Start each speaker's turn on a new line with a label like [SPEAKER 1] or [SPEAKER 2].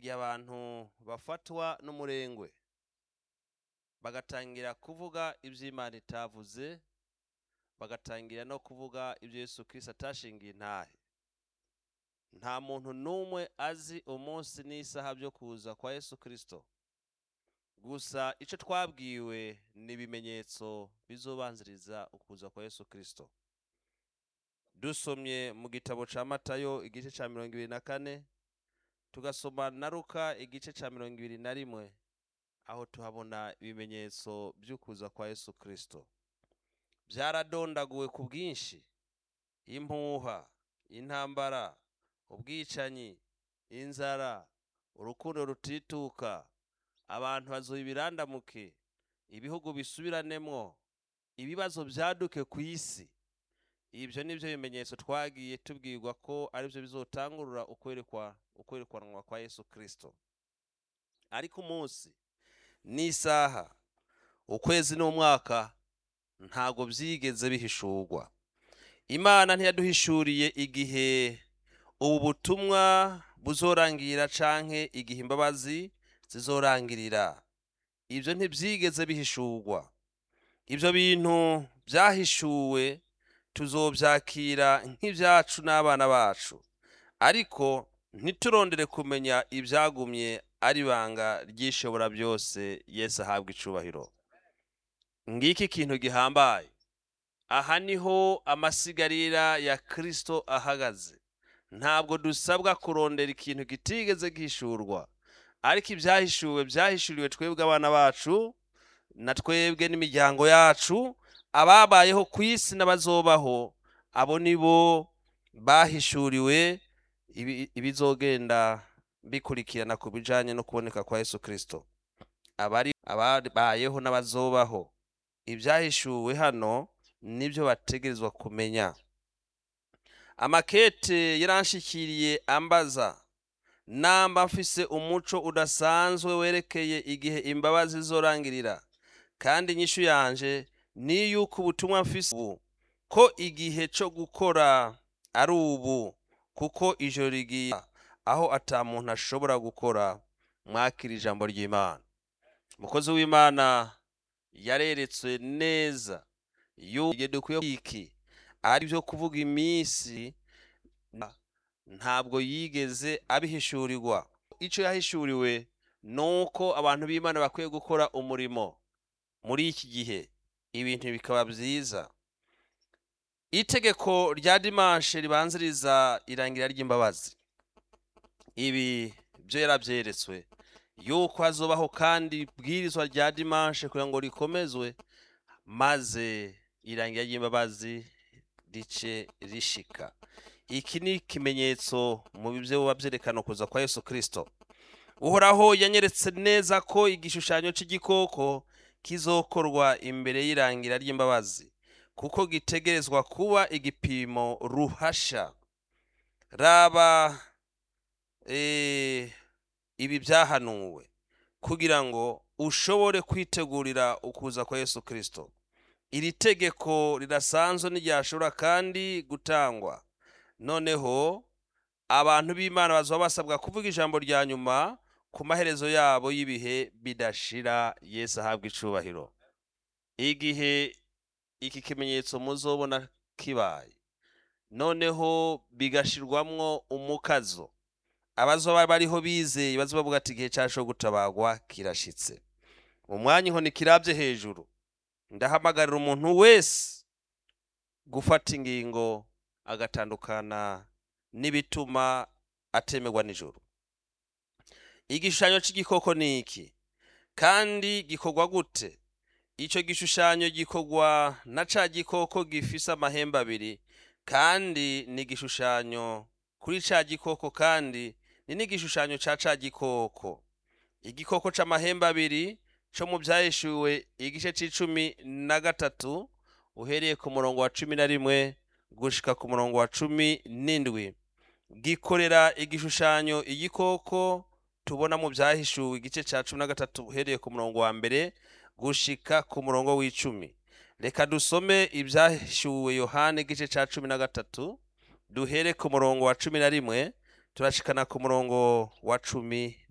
[SPEAKER 1] igihe abantu bafatwa n'umurengwe bagatangira kuvuga ibyo imana itavuze bagatangira no kuvuga ibyo yesu kirisito atashingiye intahe nta muntu n'umwe azi umunsi n'isaha byo kuza kwa yesu kirisito gusa icyo twabwiwe ni ibimenyetso bizobanziriza ukuza kwa yesu kirisito dusomye mu gitabo cya matayo igice cya mirongo ibiri na kane tugasoma na ruka igice cya mirongo ibiri na rimwe aho tuhabona ibimenyetso by'ukuza kwa yesu kirisito byaradondaguwe ku bwinshi impuha intambara ubwicanyi inzara urukundo rutituka abantu bazuye ibirandamuke ibihugu bisubiranemo ibibazo byaduke ku isi ibyo ni byo bimenyetso twagiye tubwirwa ko aribyo bizotangurura ukwerekwa ukwerekanwa kwa yesu kirisito ariko umunsi n'isaha ukwezi n'umwaka ntabwo byigeze bihishurwa imana ntiyaduhishuriye igihe ubu butumwa buzorangira canke igihe imbabazi zizorangirira ibyo ntibyigeze bihishurwa ibyo bintu byahishuwe tuzobyakira nk'ibyacu n'abana bacu ariko ntiturondere kumenya ibyagumye ari ibanga ry'ishobora byose yesu ahabwa icubahiro ngiki ikintu gihambaye aha niho amasigarira ya kirisito ahagaze ntabwo dusabwa kurondera ikintu kitigeze gihishurwa ariko ibyahishuwe byahishuriwe twebwe abana bacu na twebwe n'imiryango yacu ababayeho ku isi n'abazobaho abo ni bo bahishuriwe ibizogenda bikurikirana ku bijyanye no kuboneka kwa yesu kirisito abari ababayeho n'abazobaho ibyahishuwe hano nibyo bategerezwa kumenya amakete yaranshikiriye ambaza namba mfise umuco udasanzwe werekeye igihe imbabazi zorangirira kandi inyishu yanje ni yuko ubutumwa mfise ubu ko igihe cyo gukora ari ubu kuko ijoro rigiye aho ata muntu ashobora gukora mwakira ijambo ry'imana umukozi w'imana yareretswe neza yuko dukwiye iki ari byo kuvuga iminsi ntabwo yigeze abihishurirwa icyo yahishuriwe ni uko abantu b'imana bakwiye gukora umurimo muri iki gihe ibintu bikaba byiza itegeko rya dimanshe ribanziriza irangira ry'imbabazi ibi byo yarabyeretswe yuko hazobaho kandi ibwirizwa rya dimanshe kugira ngo rikomezwe maze irangira ry'imbabazi rice rishika iki ni ikimenyetso mu byo buba byerekana kuza kwa yesu kirisito uhoraho yanyeretse neza ko igishushanyo cy'igikoko kizokorwa imbere y'irangira ry'imbabazi kuko gitegerezwa kuba igipimo ruhasha raba ibi byahanuwe kugira ngo ushobore kwitegurira ukuza kwa yesu kirisito iri tegeko rirasanzwe ntiryashobora kandi gutangwa noneho abantu b'imana bazaba basabwa kuvuga ijambo rya nyuma ku maherezo yabo y'ibihe bidashira yesu ahabwa icubahiro igihe iki kimenyetso muzobona kibaye noneho bigashirwamwo umukazo abazoba bariho bizeye bazoba bavuga ati igihe cyacu gutabagwa kirashitse mu mwanya inkoni kirabye hejuru ndahamagarira umuntu wese gufata ingingo agatandukana n'ibituma atemerwa nijoro igishushanyo cy'igikoko ni iki kandi gikorwa gute icyo gishushanyo gikorwa na ca gikoko gifise amahembe abiri kandi ni igishushanyo kuri ca gikoko kandi ni n'igishushanyo ca ca gikoko igikoko c'amahembe abiri co mu byahishuwe igice c'icumi na gatatu uhereye ku murongo wa cumi na rimwe gushika ku murongo wa cumi n'indwi gikorera igishushanyo igikoko tubona mu byahishuwe igice cya cumi na gatatu uhereye ku murongo wa mbere gushika ku murongo w'icumi reka dusome ibyahishuwe yohani igice cya cumi na gatatu duhere ku murongo wa cumi na rimwe turashikana ku murongo wa cumi